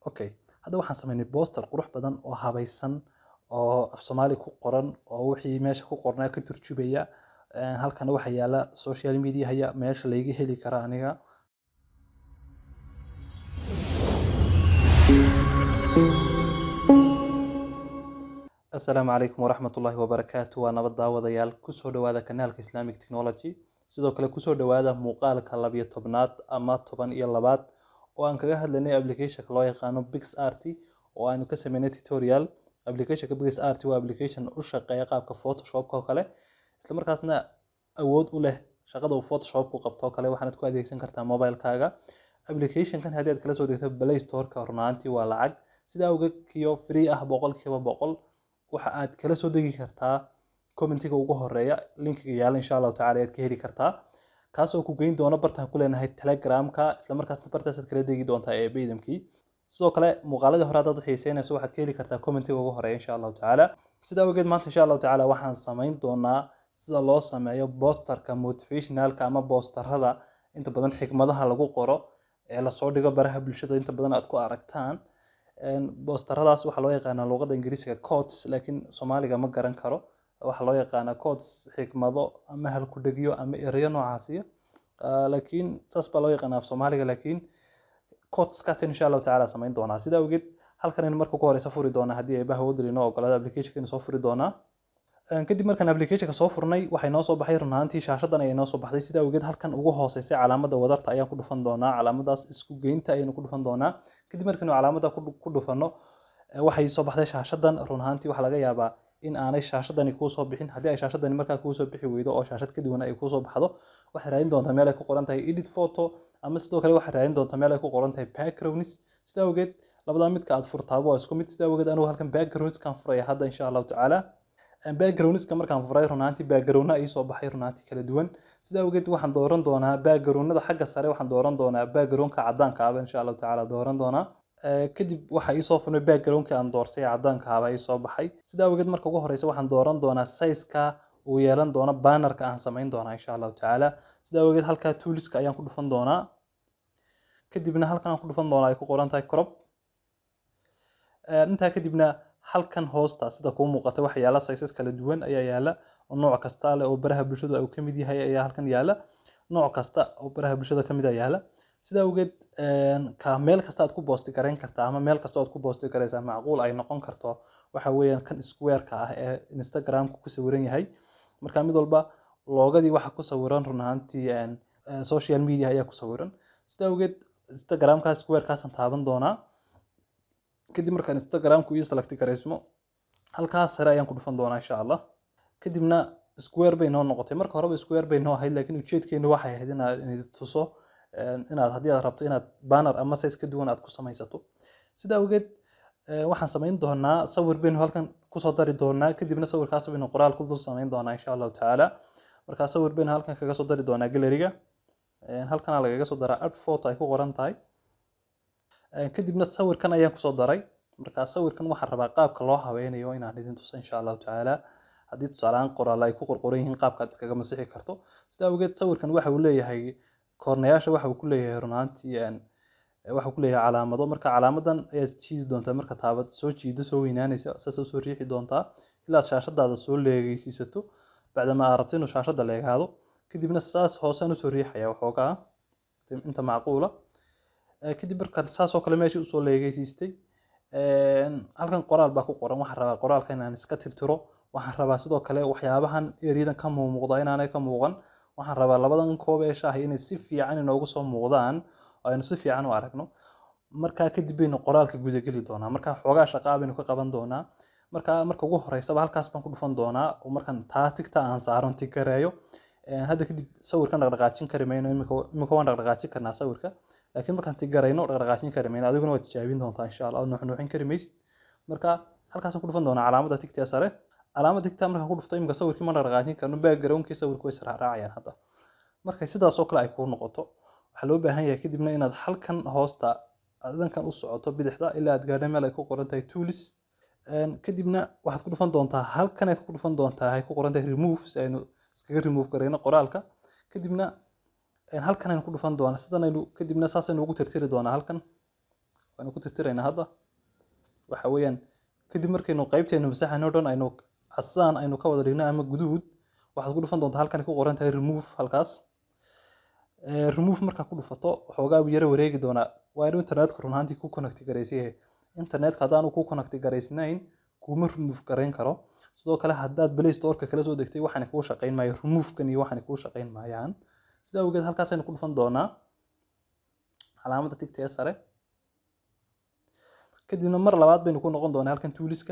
okay hadda waxaan sameynay booster qurux badan oo habaysan oo af soomaali ku qoran oo wixii meesha ku qornaa ka turjubaya Een, halkana waxaa yaala social media haya meesha layga heli kara aniga asalaamu calaykum waraxmatullaahi wabarakaatu waa nabad daawadayaal kusoo dhawaada kanaalka islamic technology sidoo kale kusoo dhawaada muuqaalka labiyo tobnaad ama toban iyo labaad oo aan kaga hadlaynay applicationka loo yaqaano pixart oo aanu ka sameynay tutorial applicationka pixart waa application u shaqeeya qaabka photoshopka oo kale isla markaasna awood u leh shaqada uu photoshop ku qabto oo kale waxaanad ku adeegsan kartaa mobilekaaga applicationkan haddii aad kala soo degto play storeka runaantii waa lacag sidaa awgeedkiyo free ah boqolkiiba boqol waxa aad kala soo degi kartaa commentiga ugu horeeya linkiga yaala insha allahu tacala ayaad ka heli kartaa kaasoo ku geyn doona bartaan ku leenahay telegramka islamarkaasna bartaasaad kala degi doontaa ee baydamkii sidoo kale muuqaaladii hore haddaad u xiiseynayso waxaad ka heli kartaa commentiga ugu horeeya insha allahu tacaala sidaa awgeed maanta insha allahu tacaala waxaan samayn doonaa sida loo sameeyo boosterka motivationalka ama boosterada inta badan xikmadaha lagu qoro ee lasoo dhigo baraha bulshada inta badan aad ku aragtaan boosteradaas waxaa loo yaqaanaa luqadda ingiriisiga codes laakiin soomaaliga ma garan karo waxaa loo yaqaanaa codes xikmado ama halkudhegyo ama ereyo noocaasiya laakiin saas baa loo yaqaanaa af soomaaliga laakiin codeskaas insha allahu tacaala samayn doonaa sidaa awgeed halkan in marka ku horeysa furi doonaa haddii ay bahawadri noo ogolaado applicationka soo furi doonaa kadib markaan applicationka soo furnay waxay noo soo baxay runaantii shaashadan ayay noo soo baxday sidaa awgeed halkan ugu hooseysay calaamada wadarta ayaan ku dhufan doonaa calaamadaas isku geynta ayaynu ku dhufan doonaa kadib markaynu calaamada ku dhufano waxay soo baxday shaashadan runaantii waxaa laga yaabaa in aanay shaashadani kuu soo bixin haddii ay shaashadani markaa kuu soo bixi weydo oo shaashad ka duwan ay kuu soo baxdo waxay raadin doontaa meel ay ku qoran tahay edit photo ama sidoo kale waxay raadin doontaa meel ay ku qoran tahay backgrounds sidaa awgeed labadaa midka aad furtaabo waa isku mid sidaa awgeed anigu halkan backgroundskan furaya hadda insha allahu tacaala backgroundska markaan furay runaantii backgroundna ii soo baxay runaantii kala duwan sidaa awgeed waxaan dooran doonaa backgroundnada xagga sare waxaan dooran doonaa backgroundka cadaanka aba insha allahu tacaala dooran doonaa kadib waxaa ii soo furnay backgroundkii aan doortay cadaanka aba ii soo baxay sidaa awgeed marka ugu horeysa waxaan dooran doonaa sizeka uu yeelan doono bannerka aan samayn doonaa insha allahu tacaala sidaa awgeed halkaa tooliska ayaan ku dhufan doonaa kadibna halkan aan ku dhufan doonaa ay ku qoran tahay crop intaa kadibna halkan hoosta sida kuu muuqata waxa yaala sizes kala duwan ayaa yaala oo nooc kasta leh oo baraha bulshada uu kamid yahay ayaa halkan yaala nooc kasta oo baraha bulshada kamid ah yaala sidaa awgeed ka meel kasta aad ku boosti garayn kartaa ama meel kasta aad ku boosti garaysaa macquul ay noqon karto waxa weeyaan kan squareka ah ee instagramka ku sawiran yahay marka mid walba loogadii waxa ku sawiran run ahaantii social media ayaa ku sawiran sidaa awgeed instagramka squarekaasaan taaban doonaa kadib markaan instagramku ii select garaysmo halkaas sare ayaan ku dhufan doonaa insha allah kadibna square bay noo noqotay marka horeba square bay noo ahayd laakiin ujeedkeenu waxay ahayd inaad tuso inaad haddii aad rabto inaad banner ama size ka duwan aad ku samaysato sida awgeed waxaan samayn doonaa sawir baynu halkan kusoo dari doonaa kadibna sawirkaas baynu qoraal ku dul samayn doonaa insha allahu tacaala markaa sawir baynu halkan kaga soo dari doonaa galeriga halkana lagaga soo daraa art photo ay ku qoran tahay kadibna sawirkan ayaan kusoo daray marka sawirkan waxaan rabaa qaabka loo haweynayo inaan idin tuso insha allahu tacaala haddii tusaalehaan qoraal ay ku qorqoran yihiin qaabkaad iskaga masixi karto sidaa awgeed sawirkan waxa uu leeyahay koornayaasha waxa uu ku leeyahay runaantii waxa ku leeyahay calaamado marka calaamadan ayaad jiidi doontaa marka taabad soo jiida soo weynaanaysa saas soo riixi doontaa ilaa shaashadaada soo leegeysiisato bacdama aad rabto inuu shaashada leegaado kadibna saas hoosaan usoo riixaya waxoogaa inta macquula kadib markaan saasoo kale meeshii usoo leegeysiistay halkan qoraal baa ku qoran waxaan rabaa qoraalka inaan iska tirtiro waxaan rabaa sidoo kale waxyaabahan eriyadan ka muuqda inaanay ka muuqan waxaan rabaa labadan koob ee shaahi inay si fiican inoogu soo muuqdaan oo aynu si fiican u aragno markaa kadib baynu qoraalka gudageli doonaa markaa xoogaa shaqaa baynu ka qaban doonaa markaa marka ugu horeysaba halkaas baan ku dhufan doonaa oo markaan taa tigta aan saaron tigareeyo hadda kadib sawirkan dhaqdhaqaajin kari mayno imika waan dhaqdhaqaajin karnaa sawirka laakiin markaan tigarayno dhaqdhaqaajin kari mayno adiguna waad tijaabin doontaa insha allah nuuxnuuxin kari maysid marka halkaasaan ku dhufan doonaa calaamada tigtaa sare calaamada tigtaa markaan ku dhufto imika sawirkii ma dhaqdhaqaajin karno backgroundkii sawirku way israacraacayaan hadda markay sidaas oo kale ay kuu noqoto waxaa loo baahan yahay kadibna inaad halkan hoosta dhankan u socoto bidixda ilaa aad gaadho meel ay ku qoran tahay tools kadibna waxaad ku dhufan doontaa halkan aad ku dhufan doontaa ay ku qoran tahay remove si aynu iskaga remove garayno qoraalka kadibna halkan aynu ku dhufan doonaa sidan aynu kadibna saasaynu ugu tirtiri doonaa halkan waanu ku tirtiraynaa hadda waxa weeyaan kadib markaynu qaybteenu masaxano dhan aynu casaan aynu ka wada dhigno ama guduud waxaad ku dhufan doontaa halkan ay ku qoran tahay remove halkaas Eh, remove markaa ku dhufato waxoogaa buu yaro wareegi doonaa waa inuu internetku run ahaantii ku connect garaysan yahay internetka haddaanu ku connect garaysnayn kuma remove garayn karo sidoo kale haddaad play storeka kala soo degtay waxaana kuu shaqayn maayo removekan iyo waxaana kuu shaqayn maayaan sidaa awgeed halkaasaynu ku dhufan doonaa calaamadda tigta ee sare kadibna mar labaad baynu ku noqon doonaa halkan tuuliska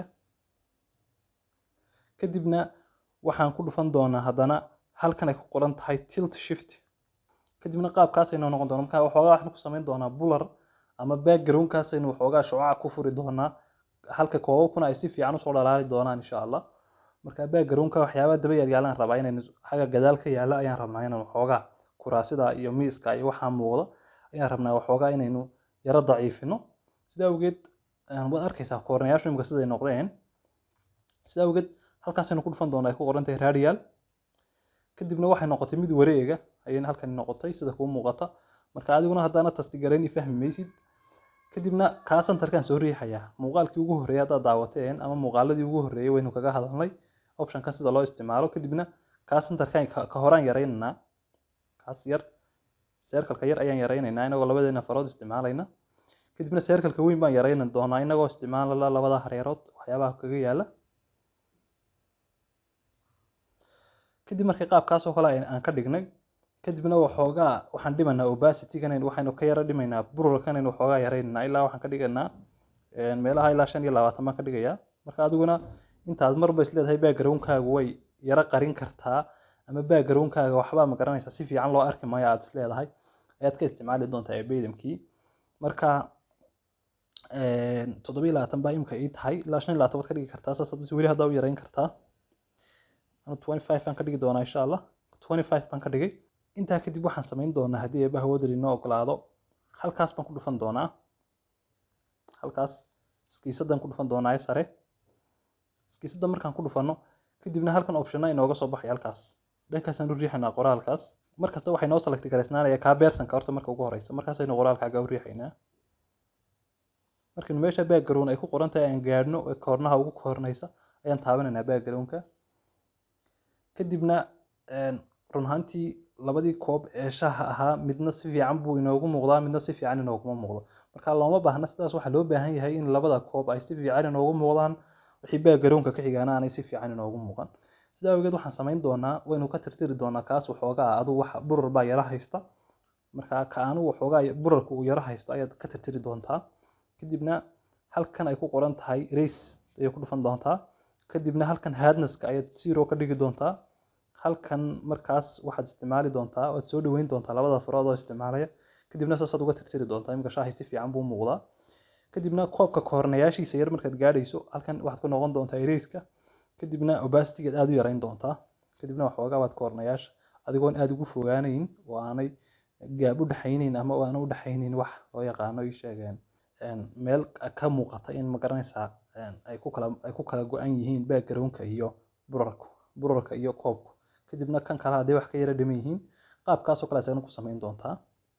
kadibna waxaan ku dhufan doonaa haddana halkan ay ku qoran tahay tilt shift kadibna qaabkaasaynu noqon doonaa marka waxoogaa waxaan ku samayn doonaa bular ama backgroundkaasaynu waxoogaa shucaca ku furi doonaa halka koobabkuna ay si fiican usoo dhalaali doonaan insha allah marka backgroundka waxyaabaa daba yaalyaalaan rabaa inaynu xagga gadaal ka yaala ayaan rabnaa inaan waxoogaa kuraasida iyo miiska iyo waxaa muuqda ayaan rabnaa waxoogaa inaynu yaro daciifino sidaa awgeed een, waad arkaysaa koornayaashu imika siday noqdeen sidaa awgeed halkaasaynu ku dhufan doonaa ay ku qoran tahay radial kadibna waxay noqotay mid wareega ayayna halkan noqotay sida kuu muuqata marka adiguna haddaana tastigarayn fahmi maysid kadibna kaa santarkaan soo riixayaa muuqaalkii ugu horreeyay haddaad daawateen ama muuqaaladii ugu horreeyay waynu kaga hadalnay optionkan sida loo isticmaalo kadibna kaa santarkaan ka ka horaan yaraynaynaa kaas yar seerkalka yar ayaan yaraynaynaa inagoo labadeena farood isticmaalayna kadibna seerkalka weyn baan yaraynan doonaa inagoo isticmaalala labada hareerood waxyaabaha kaga yaala kadib markii qaabkaas oo kale ay- aan ka dhignay kadibna waxoogaa waxaan dhimanaa opacity-gan waxaynu ka yara dhimaynaa bururkanaynu waxoogaa yaraynaynaa ilaa waxaan ka dhiganaa een, meelaha ilaa shan iyo labaatan baan ka dhigayaa marka adiguna intaad marba isleedahay backgroundkaagu way yara qarin kartaa ama backgroundkaaga waxbaa ma garanaysaa si fiican loo arki maayo aad isleedahay ayaad ka isticmaali doontaa ebeydamkii marka een, toddoba iyo labaatan baa imika ii tahay ilaa shan iyo labaatan baad ka dhigi kartaa saas hadda weli haddaa u yarayn kartaa anu 25 baan ka dhigi doonaa insha allah 25 baan ka dhigay intaa kadib waxaan samayn doonaa haddii eebbaha wadali noo ogolaado halkaas baan ku dhufan doonaa halkaas iskiisadan ku dhufan doonaa ee sare iskiisada markaan ku dhufano kadibna halkan optiona inooga soo baxay halkaas dhankaasaan u riixaynaa qoraalkaas markasta waxay noo select garaysnaanaya kaa beersanka horta marka ugu horeysa markaasaynu qoraalkaaga u riixaynaa markaynu meesha background ay ku qoran tahay aan gaadhno ee koornaha ugu koornaysa ayaan taabanaynaa backgroundka kadibna een, run ahaantii labadii koob ee shaaha ahaa midna si fiican buu inoogu muuqdaa midna si fiican inooguma muuqdo marka looma baahna sidaas waxaa loo baahan yahay in labada koob ay si fiican inoogu muuqdaan wixii backgroundka ka xigaana aanay si fiican inoogu muuqan sidaa awgeed waxaan samayn doonaa waynu ka tirtiri doonaa kaas waxoogaa aduu wax burur baa yara haysta marka ka anu waxoogaa burarka uu yara haysto ayaad ka tirtiri doontaa kadibna halkan ay ku qoran tahay race ayay ku dhufan doontaa kadibna halkan hardnesska ayaad zero ka dhigi doontaa halkan markaas waxaad isticmaali doontaa waad soo dhaweyn doontaa labada farood oo isticmaalaya kadibna saasaad uga tirtiri doontaa imika shaahay si fiican buu muuqdaa kadibna koobka koornayaashiisa yar markaad gaadhayso halkan waxaad ku noqon doontaa ereyska kadibna obastigaad aad u yarayn doontaa kadibna waxoogaa waad koornayaasha adigoon aad ugu fogaanayn oo aanay gaab u dhexaynayn ama aana u dhexaynayn wax loo yaqaano ii sheegeen een, meel ka muuqata in ma garanaysaa een, ay ku kala ay ku kala go-an yihiin backgroundka iyo burarku burarka iyo koobku kadibna kan kale hadday wax ka yara dhiman yihiin qaabkaasoo kale asagana ku samayn doontaa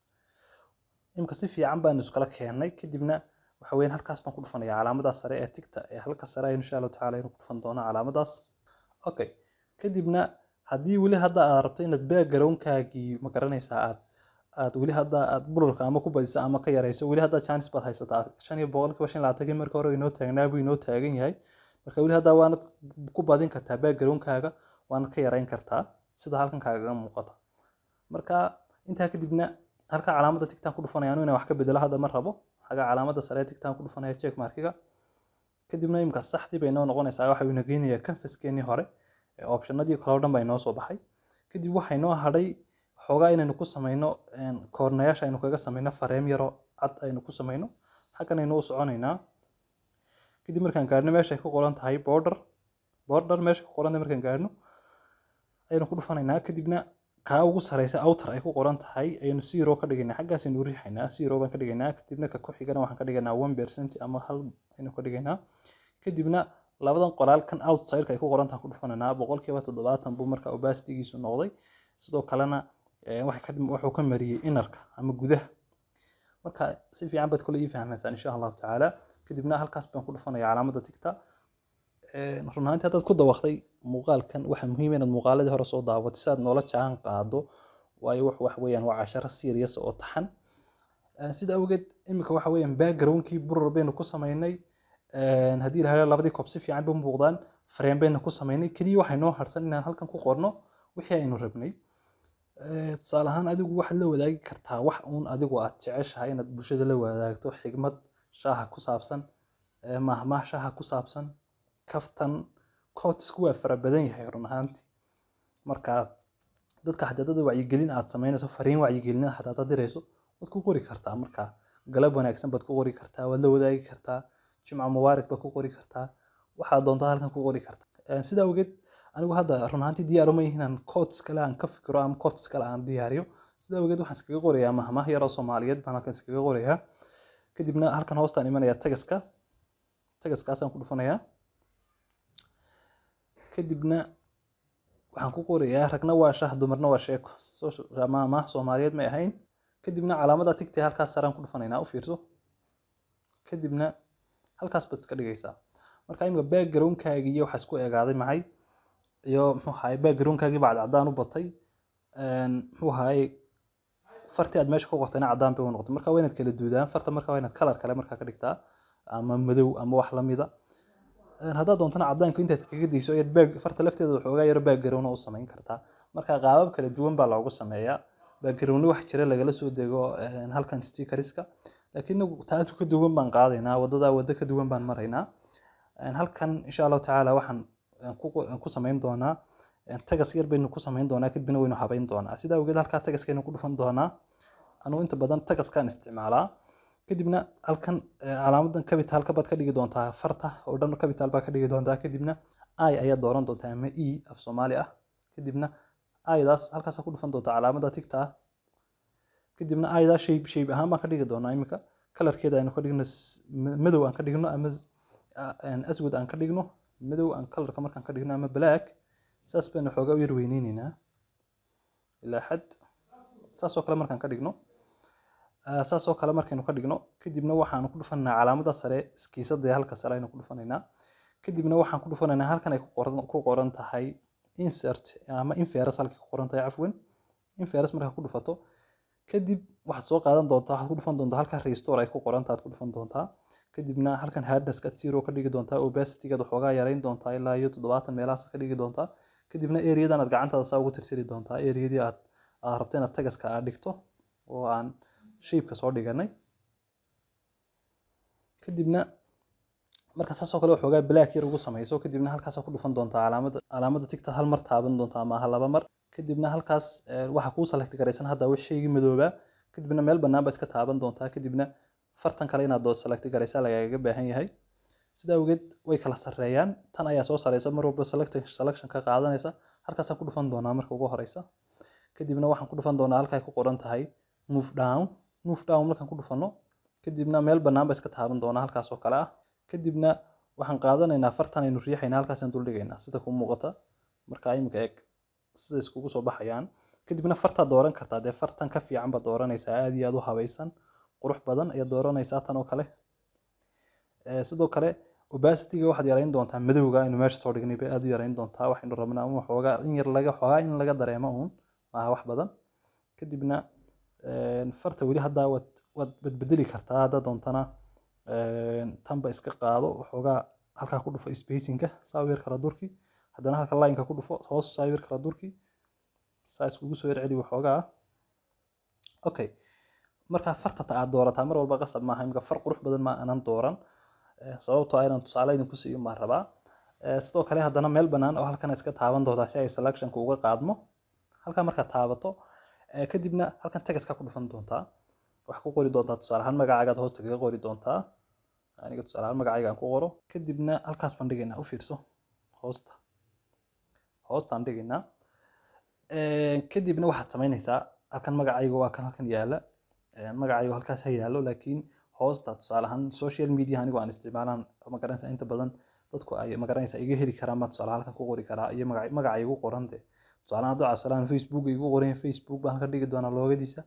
imika si fiican baanu iskala keennay kadibna waxa weeyaan halkaas baan ku dhufanayaa calaamadaas sare ee tigta ee halka sare aynu insha allahu tacaala aynu ku dhufan doonaa calaamadaas okay kadibna haddii weli hadda aad rabto inaad backgroundkaagii ma garanaysaa aad aad weli hadda aad burarka ama ku badisa ama ka yarayso weli hadda chance baad haysataa shan iyo boqolkiiba shan iyo labaatankii marka hore inoo taagnaa buu inoo taagan yahay marka weli hadda waanad ku badin kartaa backgroundkaaga waanad ka yarayn kartaa sida halkan kaagaga muuqata marka intaa kadibna halka calaamada tigtaan ku dhufanaya anu inaan wax ka bedelo hadda ma rabo xaga calaamada sare ee tigtaan ku dhufanaya check markiga kadibna imika saxdii bay noo noqonaysaa waxa uu ina geynayaa canvaskeenii hore ee optionadii kale oo dhan baa inoo soo baxay kadib waxay noo hadhay xoogaa inaynu ku samayno een, koornayaasha aynu kaga samayno fareem yaro cad aynu ku samayno xaggan aynu u soconaynaa kadib markaan gaadhno meesha ay ku qoran tahay border border meesha ku qoran tahay markaan gaadhno ayaynu ku dhufanaynaa kadibna kaa ugu sareysa outer ay ku qoran tahay ayaynu zero ka dhigaynaa xaggaasaynu u riixaynaa zero baan ka dhigaynaa kadibna ka ku xigana waxaan ka dhigaynaa one percent ama hal aynu ka dhigaynaa kadibna labadan qoraal kan outside ay ku qoran tahay ku dhufanaynaa boqolkiiba toddobaatan buu marka opacitygiisu noqday sidoo kalena eh, waxay ka dhim- wuxuu ka mariyey inarka ama gudaha marka si fiican baad kule ii fahmaysaan insha allahu tacaala kadibna halkaas baan ku dhufanaya calaamadda tigta run ahaantii haddaad ku dawaqday muuqaalkan waxaa muhiim inaad muuqaaladii hore soo daawato si aad noola jaan qaado waayo wax wax weeyaan waa casharo serious oo taxan sida awgeed iminka waxa weeyaan backgroundkii burur baynu ku samaynay haddii la helo labadii koob si fiican bay u muuqdaan frame baynu ku samaynay keliya waxay noo harsan inaan halkan ku qorno wixii aynu rabnay tusaale ahaan adigu waxaad la wadaagi kartaa wax uun adigu aad jeceshahay inaad bulshada la wadaagto xigmad shaaha ku saabsan mahmaah shaaha ku saabsan kaftan quotesku waa fara badan yahay run ahaantii marka dadka xadaadada wacyigelin aad samaynayso fariin wacyigelin xadaadad dirayso waad ku qori kartaa marka galab wanaagsan baad ku qori kartaa waad la wadaagi kartaa jimca mubaarak baad ku qori kartaa waxaad doontaa halkan ku qori kartaa sida awgeed anigu hadda run ahaantii diyaar uma yihiin aan quotes kale aan ka fikiro ama quotes kale aan diyaariyo sida awgeed waxaan iskaga qorayaa mahmaah yaroo soomaaliyeed baan halkan iskaga qorayaa kadibna halkan hoostaan imanayaa tagaska tagaskaasaan ku dhufanayaa kadibna waxaan ku qorayaa ragna waa shah dumarna waa sheeko mahmaah soomaaliyeed may ahayn kadibna calaamada tigtay halkaas saraan ku dhufanaynaa u fiirso kadibna halkaas baad iska dhigaysaa marka imika backgroundkaagii iyo waxaa isku egaaday maxay iyo muxuu ahaay backgroundkaagii baa cadcadaan u batay muxuu ahaay fartii aad meesha ku qortayna cadaan bay u noqotay marka waa inaad kala duudaan farta marka waa inaad kalar kale markaa ka dhigtaa ama madow ama wax lamida haddaad doontana cadaanka intaad iskaga dayso ayaad baag farta lafteeda waxoogaa yaro background u samayn kartaa marka qaabab kala duwan baa loogu sameeyaa background wax jira lagala soo dego halkan stickerska laakiin inagu taatu ka duwan baan qaadaynaa wadada waddo ka duwan baan maraynaa halkan insha allahu tacaala waxaan ku samayn doonaa tagas yar baynu ku samayn doonaa kadibna waynu habayn doonaa sidaa awgeed halkaa tagaskaynu ku dhufan doonaa anugu inta badan tagaskaan isticmaalaa kadibna halkan calaamadan capitalka baad ka dhigi doontaa farta oo dhan capital baa ka dhigi doontaa kadibna i ayaad dooran doontaa ama e af soomaali ah kadibna idaas halkaas ku dhufan doontaa calaamada tigta ah kadibna idaa shape shape ahaan baan ka dhigi doonaa iminka kalarkeeda aynu ka dhigno madow aan ka dhigno ama aswad aan ka dhigno madow aan kalarka markaan ka dhigno ama black saas baynu xoogaa u yar weyneyneynaa ilaa xad saasoo kale markaan ka dhigno saasoo kale markaynu ka dhigno kadibna waxaanu ku dhufanaa calaamada sare iskiisada halka sare aynu ku dhufanaynaa kadibna waxaan ku dhufanaynaa halkan ay ku qoran tahay insert ama inferus halkay ku qoran tahay cafwan inferus markaa ku dhufato kadib waxaad soo qaadan doontaa waxaad ku dhufan doontaa halkan restore ay ku qoran tahay aad ku dhufan doontaa kadibna halkan hardnesska zero ka dhigi doontaa opacitygaad waxoogaa yarayn doontaa ilaa iyo toddobaatan meelahaas ka dhigi doontaa kadibna areadan aad gacantaada saa ugu tirtiri doontaa areadii aad aad rabto inaad tagaska aad dhigto oo aan shapeka soo dhiganay kadibna marka saasoo kale waxoogaa black yar ugu samayso kadibna halkaas ku dhufan doontaa calaamada calaamada tigta hal mar taaban doontaa ama ha laba mar kadibna halkaas waxaa kuu select garaysan hadda wax shaygii madoobaa kadibna meel bannaan baa iska taaban doontaa kadibna fartan kale inaad doo select garaysaa lagaaga baahan yahay sida awgeed way kala sarreeyaan tan ayaa soo sareysa mar walba selection ka qaadanaysa halkaasaan ku dhufan doonaa marka ugu horeysa kadibna waxaan ku dhufan doonaa halkay ku qoran tahay move down move down markaan ku dhufano kadibna meel bannaan baa iska taaban doonaa halkaas oo kale ah kadibna waxaan qaadanaynaa fartan aynu riixaynaa halkaasaan duldhigaynaa sida ku muuqata marka imika eeg sida iskugu soo baxayaan kadibna fartaad dooran kartaa dee fartan ka fiican baad dooranaysaa aad iyo aad u habaysan qurux badan ayaad dooranaysaa tan oo kale sidoo kale opacityga waxaad yarayn doontaa madowga aynu meesha soo dhignay bay aad u yarayn doontaa waxaynu rabnaa ama waxoogaa in yar laga xoogaa in laga dareemo uun maaha wax badan kadibna farta weli haddaa waad waad badbedeli kartaa haddaa doontana tanba iska qaado waxoogaa halkaa ku dhufo spacinga saa u yar kala durki haddana halka lineka ku dhufo hoos saa u yar kala durki saa iskugu soo yar celi waxoogaa okay markaa farta ta aad doorataa mar walba qasab maaha imika far qurux badan ma aanan dooran sababtoo ah inaan tusaale idinku siiyo baan rabaa sidoo kale haddana meel bannaan oo halkan iska taaban doontaa si ay selectionka uga qaadmo halkaa markaad taabato kadibna halkan tagaska ku dhufan doontaa waxaa ku qori doontaa tusaale ahaan magacaagaad hoosta kaga qori doontaa aniga tusaale ahaan magacayga aan ku qoro kadibna halkaas baan dhigaynaa u fiirso hoosta hoostaan dhigaynaa kadibna waxaad samaynaysaa halkan magacayga waa kan halkan yaala magacayga halkaas ha yaalo laakiin hoosta tusaale ahaan social media anigu aan isticmaalaan magaranaysa inta badan dadku ay magaranaysa iga heli karaan baa tusaale halkan ku qori karaa iyo magaca igu qoran de tusaale hadduu cabsalaan facebook igu qoran facebook baan halkan dhigi doonaa loogadiisa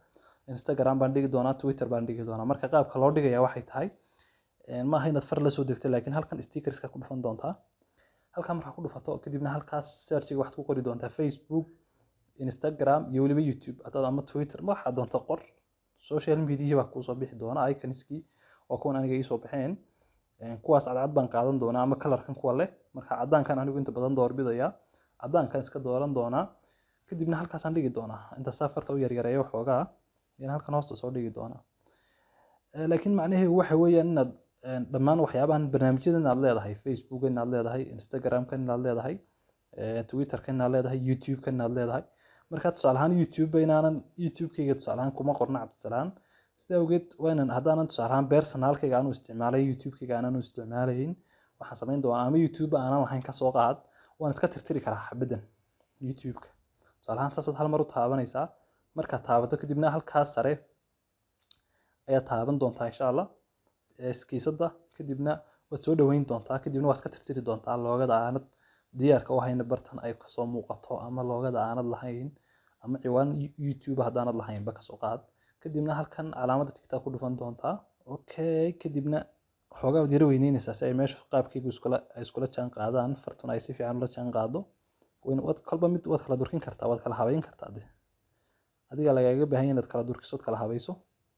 instagram baan dhigi doonaa twitter baan dhigi doonaa marka qaabka loo dhigaya waxay tahay maaha inaad far la soo degto laakiin halkan stickerska ku dhufan doontaa halkan markaa ku dhufato kadibna halkaas searchiga waxaad ku qori doontaa facebook instagram iyo weliba youtube hadaad ama twitter ma waxaad doonta qor social media baa kuusoo bixi doona iconskii waa kuwan aniga iisoo baxeen kuwaas cadcad baan qaadan doonaa ama kalarkan kuwa leh marka cadaankan anigu inta badan doorbidaya cadaankan iska dooran doonaa kadibna halkaasaan dhigi doonaa inta safarta u yaryareeyo waxoogaa in halkan hoosta soo dhigi doonaa laakiin macnaheedu waxa weeyaan inaad dhammaan waxyaabahan barnaamijyada inaad leedahay facebook inaad leedahay instagramka inaad leedahay twitterka inaad leedahay youtubeka inaad leedahay marka tusaale ahaan youtube inaanan youtubekayga tusaale ahaan kuma qorna cabdisalaan sida awgeed waanan haddaanan tusaale ahaan personalkayga aanu isticmaalay youtubekayga aanan u isticmaalayn waxaan samayn doonaa ama youtube aanan lahayn kasoo qaad waan iska tirtiri karaa xabadan youtubeka tusaale ahaan saasaad hal mar u taabanaysaa markaad taabato kadibna halkaas sare ayaad taaban doontaa insha allah skiisada kadibna waad soo dhaweyn doontaa kadibna waad iska tirtiri doontaa loogada aanad diyaarka u hayna bartan ay kasoo muuqato ama loogada aanad lahayn ama ciwaan youtube haddaanad lahaynba kasoo qaad kadibna halkan calaamada tigtaa ku dhufan doontaa okay kadibna xoogaa waad yara weyneynaysaa si ay meesha qaabkaygu iskula ay iskula jaan qaadaan fartuna ay si fiican ula jaan qaado waad kolba mid waad kala durkin kartaa waad kala habeyn kartaa de adiga lagaaga baahan yahay inaad kala durkisood kala habayso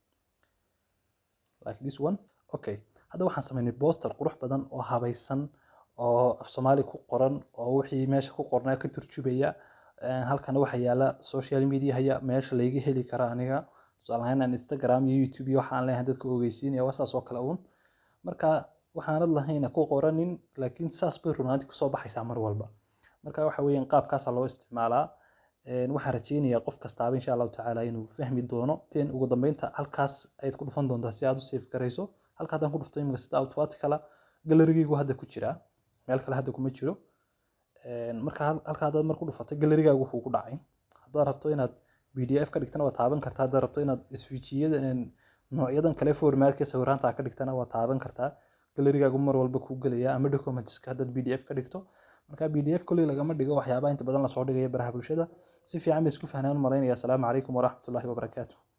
like this one okay hadda waxaan sameynay booster qurux badan oo habaysan oo af soomaali ku qoran oo wixii meesha ku qornaa ka turjubaya halkana waxaa yaala social media haya meesha layga heli kara aniga tusaale ahaan aan instagram iyo youtube iyo waxaan leeyahay dadka ogeysiinaya waa saas oo kale uun marka waxaanad lahayna ku qoranin laakiin saas bay runaanti kusoo baxaysaa mar walba marka waxa weeyaan qaabkaasaa loo isticmaalaa waxaan rajeynayaa qof kastaaba insha allahu tacaala inuu fahmi doono ten ugu dambeynta halkaas ayaad ku dhufan doontaa si aad u safe garayso halka haddaan ku dhufto imika sida automaticala galarigaygu hadda ku jiraa meel kale hadda kuma jiro marka halka haddaad mar ku dhufatay galarigaagu wuxuu ku dhacay haddaad rabto inaad pdf ka dhigtana waa taaban kartaa haddaad rabto inaad isfiijiyada noocyadan kale formatka sawiraanta ka dhigtana waa taaban kartaa galarigaagu mar walba kuu gelaya ama documentska haddaad pdf ka dhigto marka pdf kolley lagama dhigo waxyaabaha inta badan lasoo dhigaya baraha bulshada si fiican bay isku fahnaan u malaynaya asalaamu calaykum waraxmatullahi wabarakaatu